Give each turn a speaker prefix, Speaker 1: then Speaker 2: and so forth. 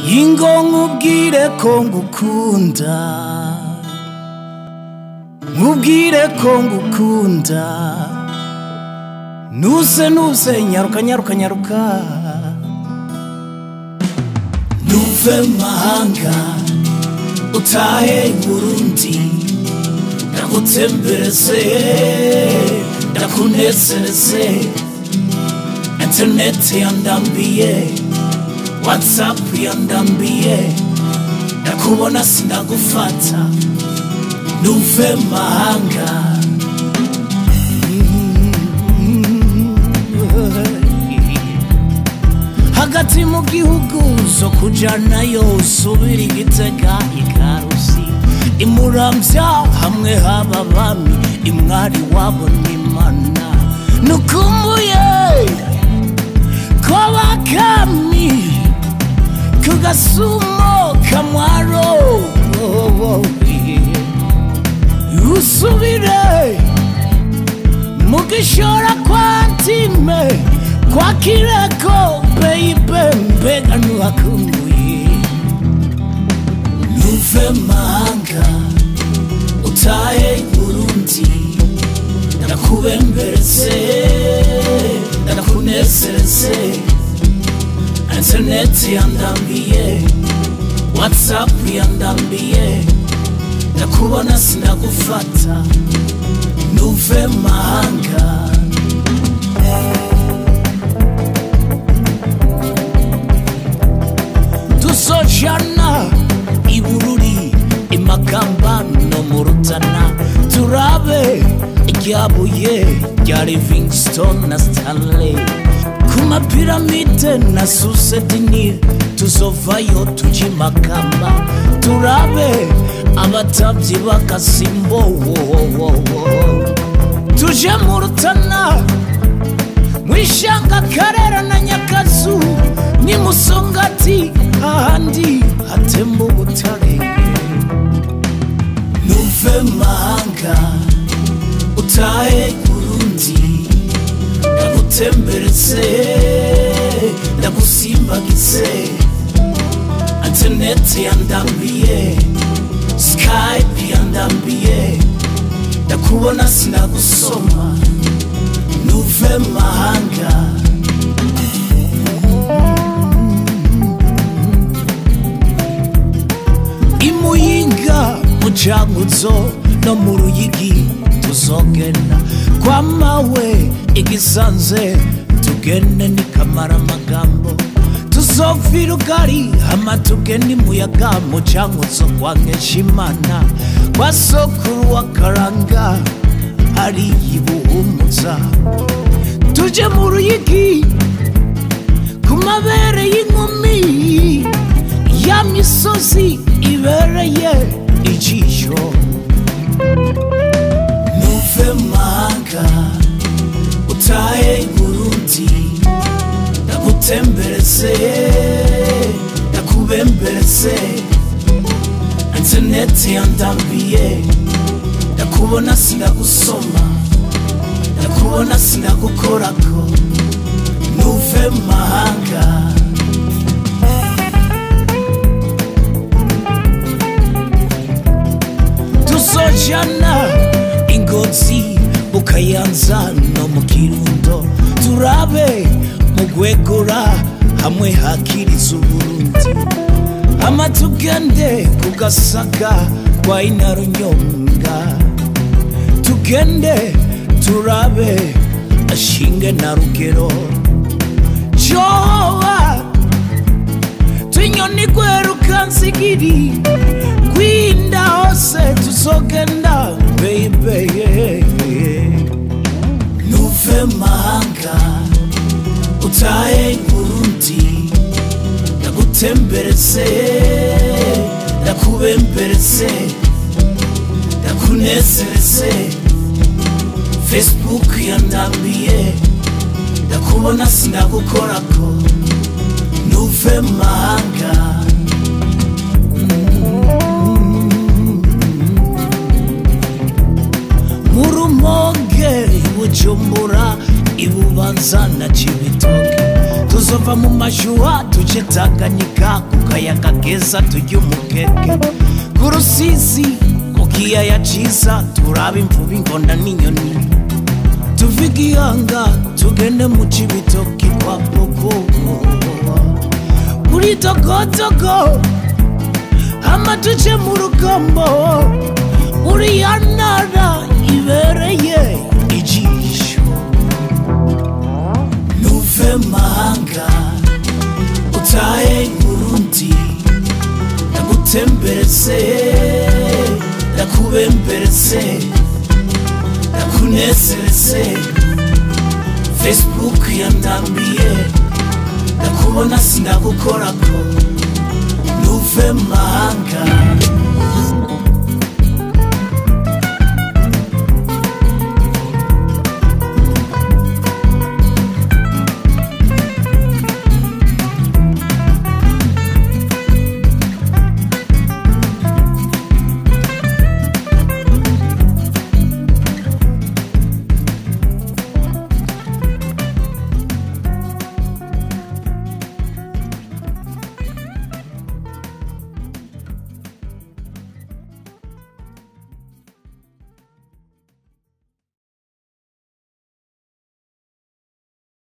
Speaker 1: ingo nkubwire ko ngukunda nkubwire ko ngukunda nuse nuse nyaruka nyaruka nyaruka nuve mahanga utahe burundi ndagutembereze ndakunezereze interineti yandambiye watsapu yandambiye ndakubona sindagufata nuve mahanga hagati mu gihugu zo kujanayo subira igitega ikarusi imuramvya hamwe haba bami imwari wabo n'imana nukumbuye ko bakami ku gasumo kamwaro usubire mu gishora kwa ntime kwa kireko beibe mbega ntuhakumbuye nuve mahanga utahe burundi ndakubembereze ndakunezereze interineti yandambiye watsapu yandambiye ndakubona sindagufata nuve mahanga tuzojana ibururi imakamba no mu rutana turabe iryabuye rya livingstone na stanley ku mapiramide na susedinire tuzovayo tuja imakamba turabe abatavyi b'agasimbo wowowowo tuje mu rutana mwishanga karera na nyakazu ni musongati ahandi hatemba ubutare nuve mahanga utahe burundi ndagutembereze ndagusimbagize interineti yandambiye skype yandambiye ndakubona sinagusoma nuve mahanga imuyinga mu cankuzo no mu ruyigi tuzogenda kwa mawe igisanze tugende nikamara amagambo tuzovira ugari hama tugende imuyaga mu cankuzo kwa nkeshimana kwa sokuru wa karanga hari ibuhumuza tuje mu ruyigi ku mabere y'inkumi ya misozi ibereye ijisho nuve mahanga utahe burundi ndagutembereze ndakubembereze interineti yandambiye ndakubona sindagusoma ndakubona sindagukorako nuve mahanga tuzojana ingozi bukayanza no mu kirundo turabe mu gwegura hamwe hakiriza uburundi ama tugende ku gasaga kwa inarunyonga tugende turabe ashinge na rugero jowa tunyoni gweruka nsigiri gwinda hose tuzogenda beibe nuve mahanga utahe burundi ndagutembereze ndakubembereze ndakunezereze facebook yandambiye ndakubona sindagukorako nuve mahanga murumonge ibujumbura ibubanza na cibitoke tuzova mu mashuha tuje tanganyika ku kayaga keza turya umukeke ku rusizi mu kiyaya ciza turaba imvubu ingonda n'inyoni tuve igihanga tugende mu cibitoki kwa popo muri togotogo hama tuje mu rugombo muri ya ntara ibereye ijisho nuve mahanga utahe burundi ndagutemberetse ndakubemberetse ndakunezeretse facebook yandambiye ndakubona sinagukorako nuve mahanga